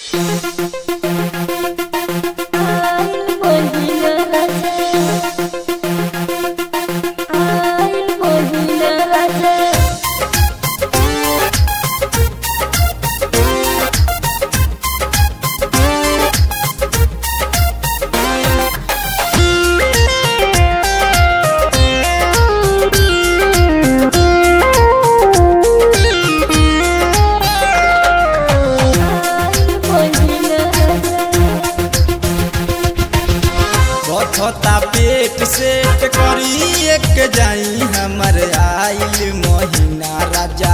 बथता पेट सेट करी एक जाई हमर आइल महीना राजा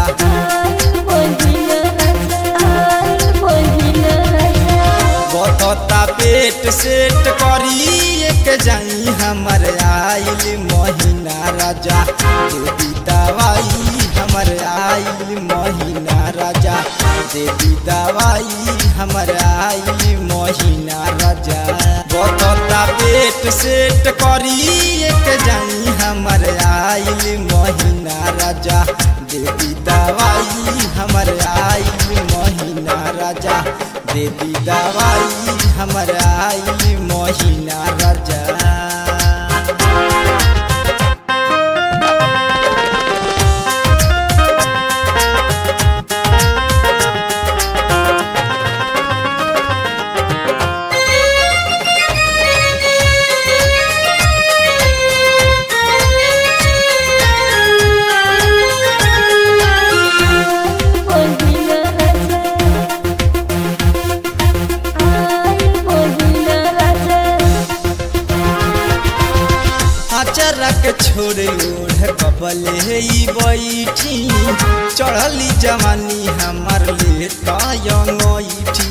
बथता पेट सेट करी एक जाई हमर आइल महीना राजा देवी दवाई हमर आइल महीना राजा देवी दवाई हमर आइल महीना राजा बथता पेट सेट करी एक जाई हमर आइल महीना राजा देवी दवाई हमर आइल महीना राजा देवी दवाई हमर आइल महीना राजा अचरक छोड़े ओढ़ कबले ई बैठी चढ़ली जवानी हमर ले तयठी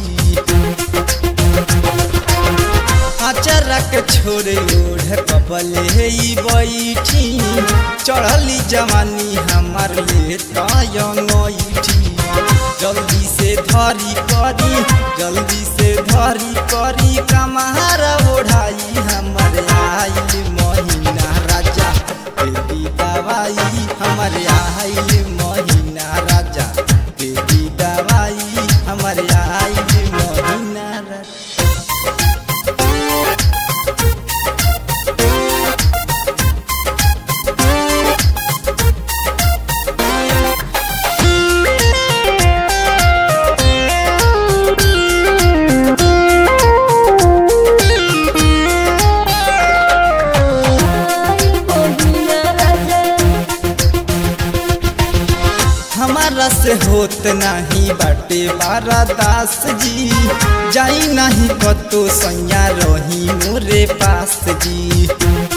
अचरक छोड़े ओढ़ कबले ई बैठी चढ़ली जवानी हमर ले तयठी जल्दी से धरी करी जल्दी से धरी करी कमार ओढ़ाई हमर आइल महीना राजा बेबी दवाई हमर आइल महीना राजा बेबी दवाई हमर आइल महीना राजा हमारा से होत नहीं बाटे बारा दास जी जाई नहीं कतो सैया रही मोरे पास जी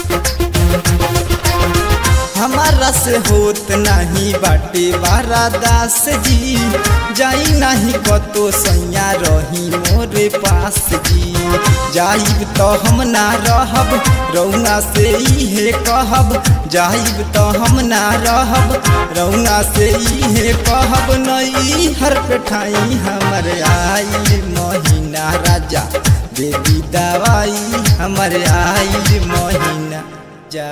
हमारा से होत नहीं बाटे बारा दास जी जाई नहीं कतो सैया रही मोरे पास जी जाइब तो हम ना रहब रौना से इहे कहब जाइब तो हम ना रहब रौना से इहे कहब नई हर पेठाई हमर आइल महीना राजा देवी दवाई हमर आइल महीना जा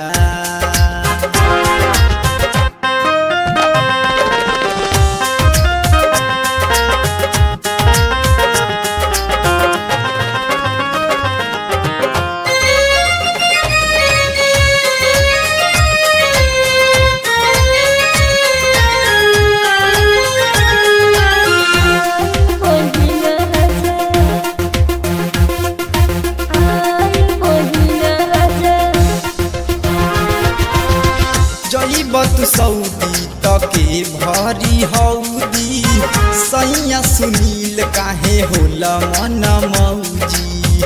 जईब तू सऊदी तके भरी हौदी सैया सुनील काहे होला मन मौजी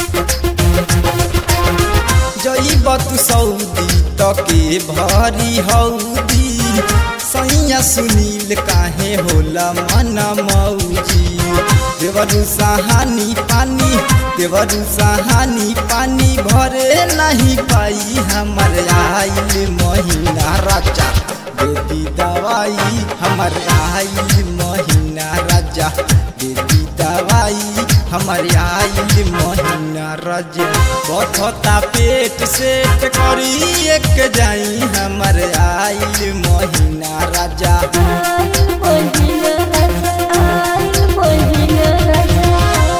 जईब तू सऊदी तके भरी हौदी सैया सुनील काहे होला मन मौजी देवरु सहानी पानी देवरु सहानी पानी भरे नहीं पाई हमर आइल महीना राजा देवी दवाई हमर आइल महीना राजा देवी दवाई हमर आइल महीना राजा बथता पेट सेट करी एक जाई हमर आइल महीना राजा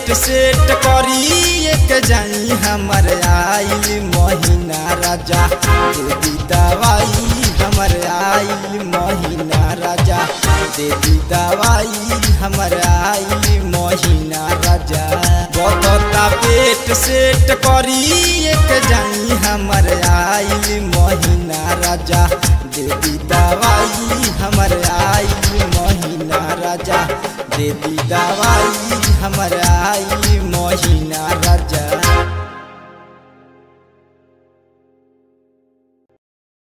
पेट सेट करी एक जाई हमर आइल महीना राजा देवी दवाई हमर आइल महीना राजा देवी दवाई हमर आइल महीना राजा बतता पेट सेट करी एक जाई हमर आइल महीना राजा देवी दवाई हमर आइल महीना राजा देवी दवाई हमर आइल महीना राजा